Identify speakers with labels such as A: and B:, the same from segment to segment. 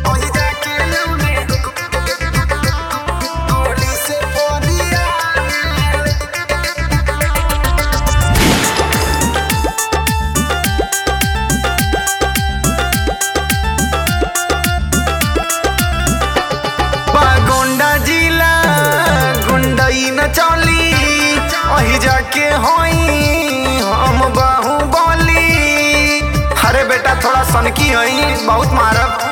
A: ओही जाके लौंडे गोली से बोलिया गोंडा जिला गुंडई न चली वही जाके होई हम बाहुबली अरे बेटा थोड़ा सनकी हई बहुत मारब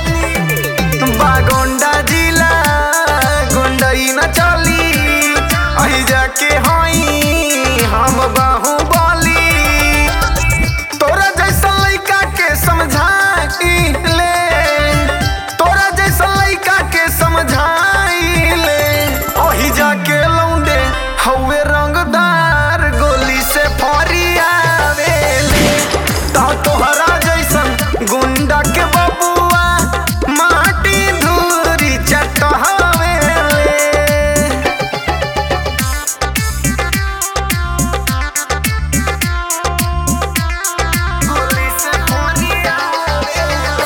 A: बागोंडा जिला गुंडई न चली वही जाके होई हम बाहुबली तोरा जैसा लइका के समझाई ले तोरा जैसा लइका के समझाई ले ओही जाके लौंडे हवे रंगदार गोली से फरियावेले ता तोहरा जैसन गुंडा के बबुआ माटी धूरी चटहावेले गोली से फरियावेले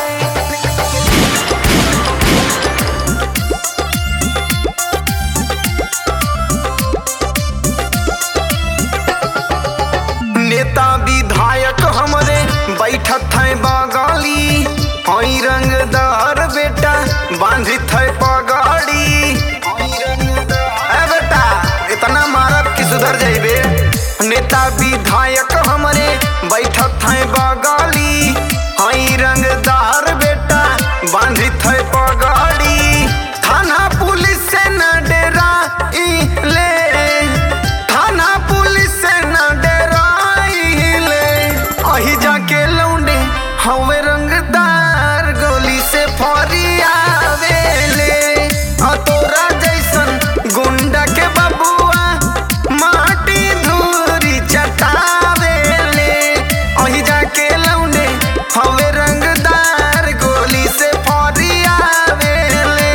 A: नेता विधायक हमरे बैठत है बगाली हई रंगदार बेटा बांधित है पगड़ी ए बेटा इतना मारब कि सुधर जाइबे नेता विधायक हमरे बैठत है बगाली हई रंगदार बेटा बांधित है पगड़ी थाना पुलिस से न डेरा ले थाना पुलिस से न डराइले अही जाके लौंडे हवे रंगदार गोली से फरियावेले आ तोरा जैसन गुंडा के बबुआ माटी धूरी चटावेले अही जाके लौंडे हवे रंगदार गोली से फरियावेले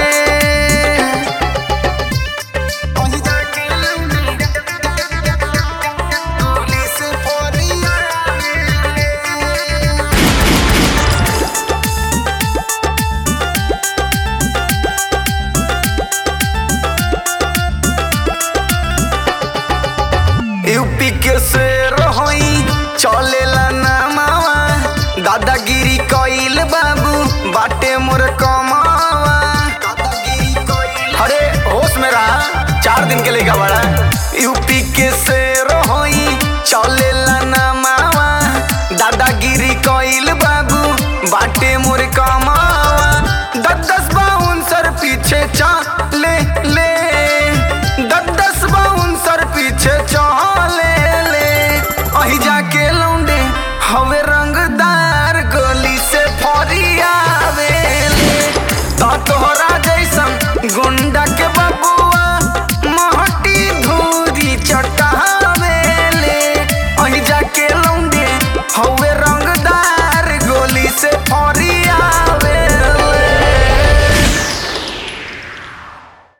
A: ओही जाके लौंडे गोली से फरियावेले यूपी के शेर होई चलेला नामावा दादागिरी कइल बाबू बाटे मोर कमावा अरे होश में रहा चार दिन के लेगा बड़ा यूपी के शेर होई चलेला नामावा दादागिरी कइल बाबू बाटे मोर कमावा दस दस बाउंसर पीछे चले ले दस दस बाउंसर पीछे चले